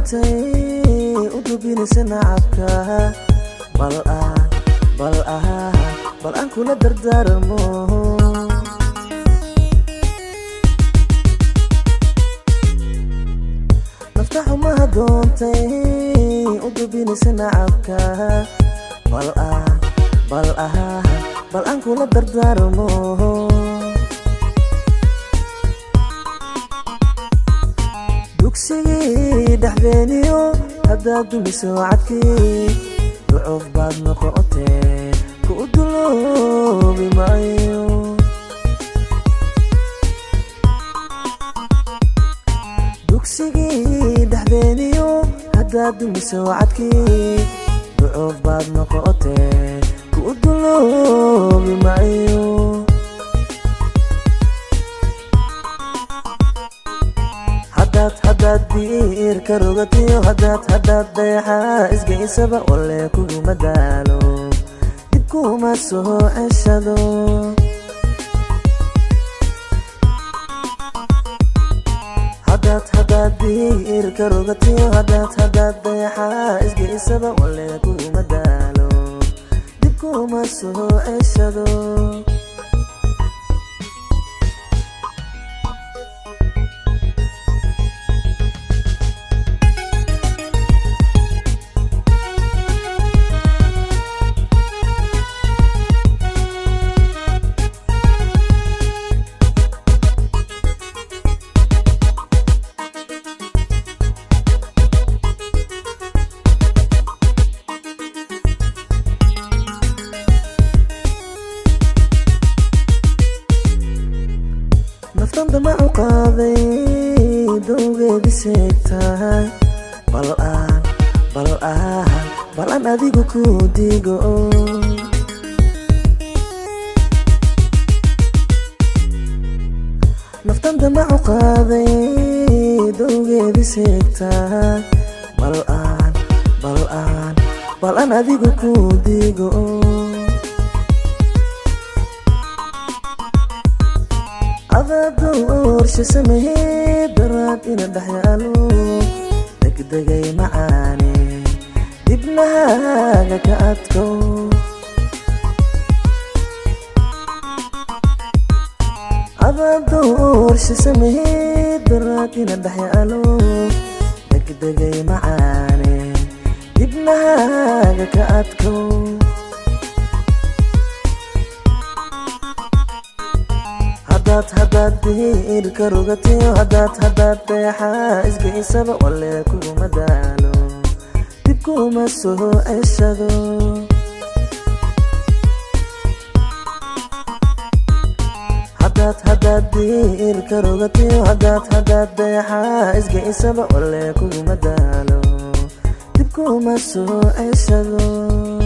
doontay u dubinaysa nacabka bal aan bal aan bal aan kula dardaarmo nafta xumaha doontay u dubinaysa nacabka bal aan bal aan bal aan kula dardaarmo dugsigii dhexdeeniyo haddaad dumiso cadkii ducoof baad noqotee ku u duloobi maayo dugsigii dhexdeeniyo haddaad dumiso cadkii ducoof baad noqotee ku u duloobi maayo hadaad hadaad diirka rogatiyo hadaad hadaad dayaxa isgaysaba wale kuguma daalo dib kuma soo ceshado hadaad hadaad diirka rogatiyo hadaad hadaad dayaxa isgaysaba wale kuguma daalo dib kuma soo ceshado naftan damacu qaaday dowgeedi seegtahay bal aan bal aan bal aan adigu ku digo naftan damacu qaaday dowgeedi seegtahay bal aan bal aan bal aan adigu ku digo adadoorsha sameeyey daraad ina dhexyaalo degdegay macaane dibnahaaga ka adko adadoorsha sameeyey daraad ina dhexyaalo degdegay macaane dibnahaaga ka adko hadaad hadaad diirka rogatiyo hadaad hadaad deexa isgaysaba wale kuguma daalo dib kuma soo ceshado hadaad hadaad diirka rogatiyo hadaad hadaad deexa isgaysaba wale kuguma daalo dib kuma soo ceshado